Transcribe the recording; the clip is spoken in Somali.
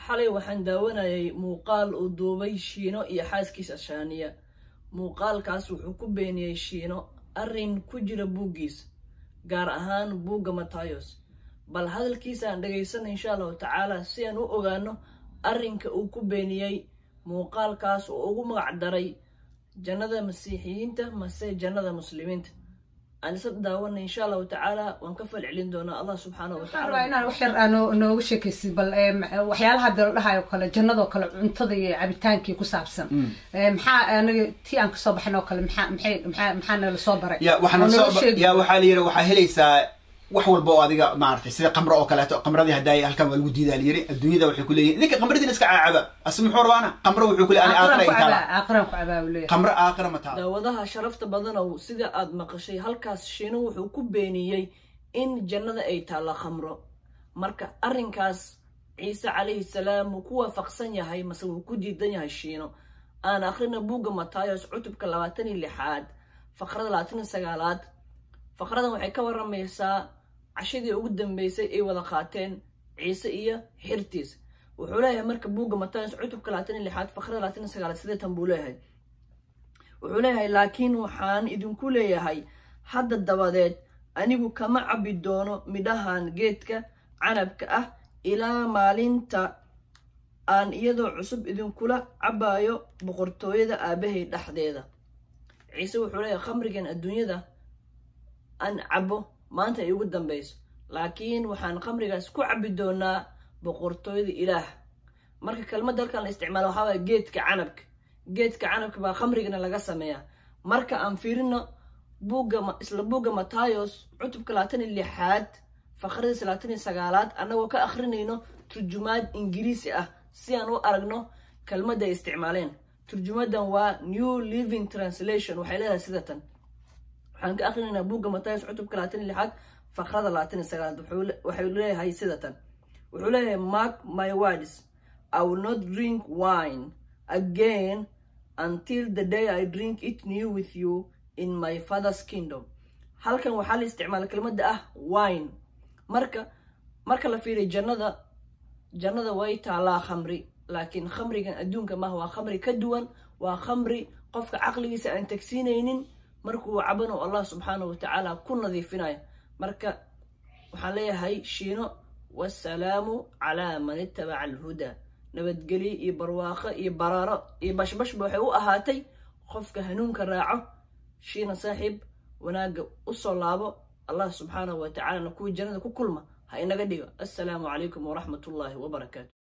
xalay waxaan daawanayay muuqaal uu duubay shiino iyo xaaskiisa shaaniya muuqaalkaas wuxuu ku beeniyey shiino arrin ku jira buuggiisa gaar ahaan buugga matayos bal hadalkiisa aan dhagaysana insha allahu tacaala si aan u ogaano arrinka uu ku beeniyey muuqaalkaas oo ugu magac daray jannada masiixiyiinta mase jannada muslimiinta aan isla daawana insha allahu tacaala waan ka falcelin doonaa allah subxaanahu waxaan rabaa watacaala inaan wax yar aan nooga sheekaysid bal ee, ma- waxyaalaha hadda la dhahayo kale jannadoo kale cuntada iyo cabitaankii ku saabsan Ee, maxaa anaga tii aan kasoo baxin oo kale maxaa maxay maxaa maxaa nala soo baray ya waxaana Oo noo soo sheegi. ya waxaa la yidhi waxaa helaysaa wax walba oo adiga maaragtay sida qamro oo kaleeto qamradii haddaay halkan waa lagu diidaa la yidhi adduunyada waxay ku leeyihin idinka qamradiina iska caacaba ase muxuu rabaana qamro wuxuu ku leeyahay ani aaqiran ku aakhira ay cabaa taala aaqiran ku cabaa uu leeyahay qamro aakhira ma taala daawadaha sharafta badanow sida aad maqashay halkaas shiino wuxuu ku beeniyey in jannada ay taalla khamro marka arrinkaas ciise calayhi salaam wuu ku waafaqsan yahay mase wuu ku diidan yahay shiino aan akhrina buugga matayos cutubka labaatan iyo lixaad faqrada labaatan iyo sagaalaad faqradan waxay ka waramaysaa cashadii ugu dambeysay ay wada qaateen ciise iyo xirtiisa wuxuu leeyahay marka buugga matayos cutubka labaatan iyo lixaad faqrada labaatan iyo sagaalaad sideetan buu leeyahay wuxuu leeyahay laakiin waxaan idinku leeyahay hadda dabadeed anigu kama cabbi doono midhahan geedka canabka ah ilaa maalinta aan iyadoo cusub idinkula cabbayo boqortooyada aabahay dhexdeeda ciise wuxuu leeyahay khamrigan adduunyada aan cabbo maanta ay ugu dambayso laakiin waxaan khamrigaas ku cabbi doonaa boqortooyada ilaah marka kelmadda halkan la isticmaalo waxaa waaya geedka canabka geedka canabka baa khamrigana laga sameeyaa marka aan fiirino buugga ma- isla buugga matayos cutubka labaatan iyo lixaad faqradiisa labaatan iyo sagaalaad annagoo ka akhrinayno turjumaad ingiriisi ah si aan u aragno kelmadda ay isticmaaleen turjumadan waa new living translation waxay leedahay sida tan waxaan ka akrinaynaa buugga matayos cutubka labaatan iyo lixaad faqrada labaatan iyo sagaalaad wuxuu le- waxay leeyahay sida tan wuxuu leeyahay mark my words i will not drink wine again until the day i drink it new with you in my father's kingdom halkan waxaa la isticmaala kelmadda ah wine marka marka la fiiriyo jannada jannada way taalaa khamri laakiin khamrigan adduunka maaha waa khamri ka duwan waa khamri qofka caqligiisa aan tagsiinaynin markuu cabano allah subxaanahu watacaala ku nadiifinayo marka waxaan leeyahay shiino wasalaamu calaa man ittabaca alhudaa nabadgelyo iyo barwaaqo iyo baraaro iyo bashbashba waxay u ahaatay qofka hanuunka raaco shiina saaxiib wanaagga u soo laabo allah subxaanahu wa tacaalana kuwii jannada ku kulma ha inaga dhigo assalaamu calaykum waraxmat ullaahi wabarakaatu